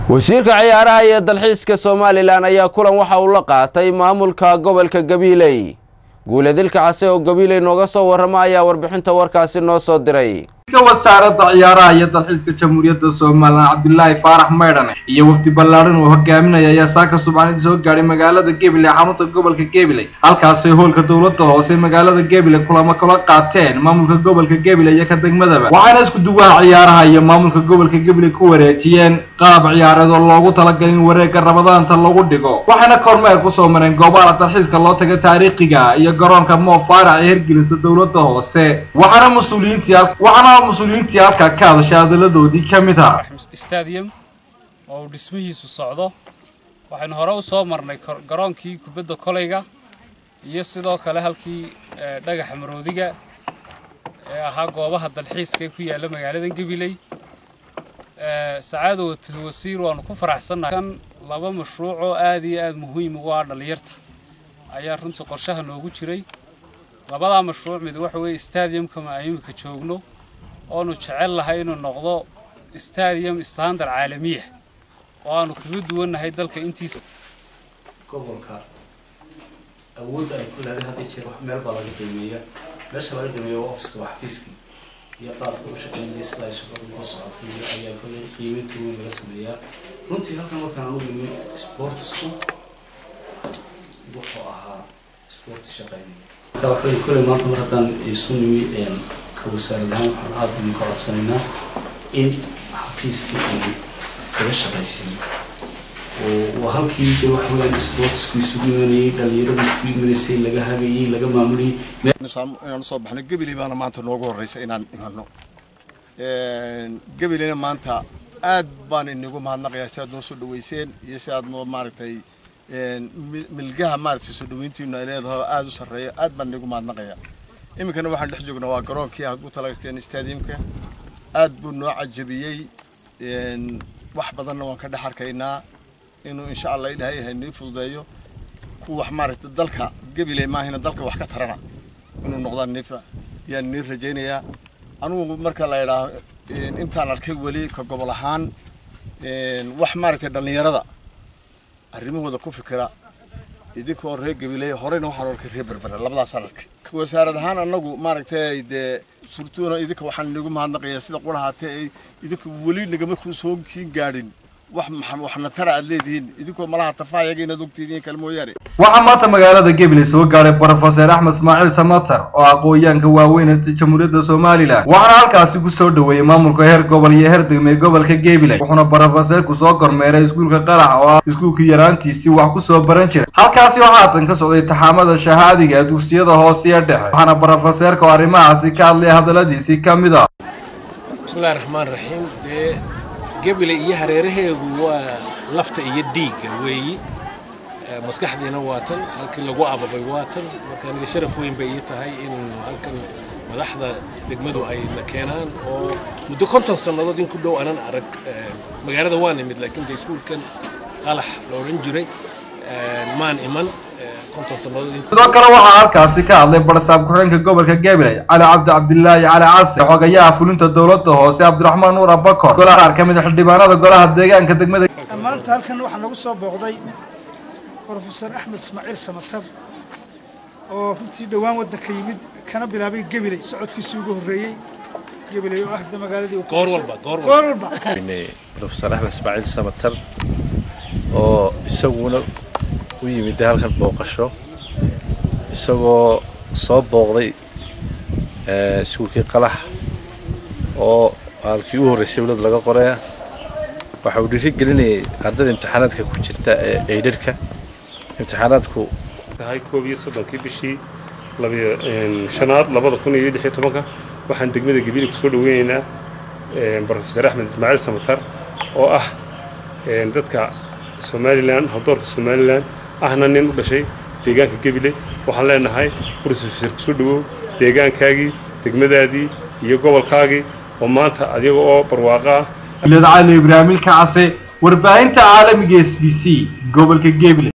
wasiirka ciyaaraha iyo dalxiiska somalilan ayaa kulan waxa uu la qaatay maamulka gobolka gabiiley guuladilka case oo gabiiley nooga soo warrama ayaa warbixinta warkaasi noo soo diray wasaaradda ciyaaraha iyo dalxiiska jamhuuriyadda somalilan cabdilaahi faarax maydhan iyo wafdi ballaadhan uu hogaaminaya ayaa saaka subxaanidii soo gaadhay magaalada gabiley xarunta gobolka gabiley halkaasay hoolka dowladda hoose magaalada gabiley kulamo kala qaateen maamulka gobolka gabiley iyo ka degmadaba waxaana isku duwaha ciyaaraha iyo maamulka gobolka gabiley ku wareejiyeen qaab ciyaareed oo loogu talagalay in wareegga ramadaanta lagu dhigo waxayna kormeer kusoo mareen goobaha dalxiiska loo taga taariikhiga iyo garoonka moo faarax ee hirgelisa dowladda hoose waxaana mas-uuliyiintii waxaana mas-uuliyiintii halkaa ka hadashay hadaladoodii ka mid ah stadium oo uu dhismihiisu socdo waxaynu hore u soo marnay garoonkii kubadda koleyga iyo sidoo kale halkii dhagaxa maroodiga ee ahaa goobaha dalxiiska ee ku yaalla magaalada gabiley sacaado wasiir waanu ku faraxsannahay kan laba mashruuc oo aad iyo aad muhiim ugu ah dhallinyarta ayaa runtii qorshaha noogu jiray labadaa mashruuc mid waxa weeye stadiumka ma imika joogno oonu jecel lahay inuu noqdo stadium standard caalamiya oo aanu kaga duwannahay dalka intiisa gobolka awoodda ay ku leedahay hadii jeer wax meel baa laga qiimeeya meesha laga qiimeeya waa ofiska waa xafiiskii iyo qaabka u shaqeynaya sida ay shaqadu uga socotay iyo ayaa kolley qiimeynta weyn laga sameeyaa runtii halkan markaan aanu imi sportsku wuxuu ahaa sports shaqeynaya marka waxay kolley maanta mar haddaan isu nimi ka wasaarad ahaan waxaan aada idinka codsanaynaa in xafiiskii aynu kaga shaqaysiin oo waa halkii de waxa weeyaan sportsku isugu imanayay dhalinyaradu isugu imanaysay laga hagayay laga maamulayay inaan usoo baxno gabiley baana maanta noogu horreysa inaan imano gabileyna maanta aad baan inigu mahadnaqayaa si aad noo soo dhaweyseen iyo si aad noo maaragtay milgaha maaragtay soo dhaweyntiinu ay leedahay aad u sarreeya aad baan inigu mahadnaqayaa iminkana waxaan dhex joognaa waa garoonkii aad u talagalkeen stadiumka aad buu noo cajabiyey wax badanna waan ka dhex arkaynaa inuu insha allah ilaahay yahay nii fududeeyo ku wax maaragtay dalka gabiley maahina dalka wax ka tarana inuu noqdaan nifa yaan nii rajaynayaa anugu marka la idhaaho intaan arkay weli ka gobol ahaan wax maaragtay dhallinyarada arrimahooda ku fikira idinkoo reer gabiley horeyna waxaan arkay reer berbera labadaasaan arkay wasaarad ahaan anagu maaragtay dee surtuuna idinka waxaan inagu mahadnaqayaa sida qurahaatee ay idinku weli nagama soo kiin gaadhin wax waxna tara aad leedihiin idinkoo malaha tafaayaga inaad ogtihiin kale mooyaane waxaa maanta magaalada gabiley soo gaadhay brofeser axmed ismaaciil samatar oo aqoonyaanka waaweyn ee jamhuuriyadda somalilan waxaana halkaasi ku soo dhaweeyey maamulka heer gobol iyo heer degmey gobolka gabiley wuxuuna brofeserku soo kormeeray iskuulka qarax oo ah iskuulkii yaraantiisii wax ku soo baran jiray halkaasi oo haatan ka socday taxaamada shahaadiga dugsiyada hoose iyo dhexe waxaana brofeserka oo arrimahaasi ka hadlay hadalladiisii ka mid ah bismillahi raxmaan raxiim dee gabiley iyo hareeraheedu waa lafta iyo dhiigga weeyi maskaxdiina waa tan halkii lagu ababay waa tan marka aniga sharaf weyn bay ii tahay in halkan madaxda degmadu ay na keenaan oo muddo konton sannadood in ku dhow anan arag magaalada waa nimid laakiin de iskuulkan qalax la odhan jiray maan iman konton sannadood sidoo kale waxaa halkaasi ka hadlay barsaab ku-xigeenka gobolka gabiley cali cabdi cabdilaahi cali case xogayaha fulinta dowladda hoose cabdiraxmaan nuur abakor golaha qaar ka mid a xildhibaanada golaha deegaanka degmada maanta halkan waxaa nagu soo booqday brofeor axmed ismaaciil samatar oo runtii dhowaan waddanka yimid kana bilaabay gabiley socodkiisii ugu horreeyey gabiley oo ah de magaaladii goor walba goor goor walba brofeor axmed ismaaciil samatar oo isaguna u yimid halkan booqasho isagoo soo booqday iskuulkii qalax oo halkii u horreysay dowlad laga qoraya waxa uu dhiiri gelinayay ardayda imtixaanaadka ku jirta ee eydharhka imtixaanaadku tahay koob iyo soddonkii bishii labiyo shanaad labada kun iyo lix iyo tobanka waxaan degmada gabiili kusoo dhaweynaynaa brofeor axmed ismaaciil samatar oo ah dadka somalilan hawdoorka somalilan ahna nin u dhashay deegaanka gabiley waxaan leenahay brofeor kusoo dhawow deegaankaagii degmadaadii iyo gobolkaagii oo maanta adiga oo barwaaqa ah cali ibraahimilka case warbaahinta caalamiga s b c gobolka gabiley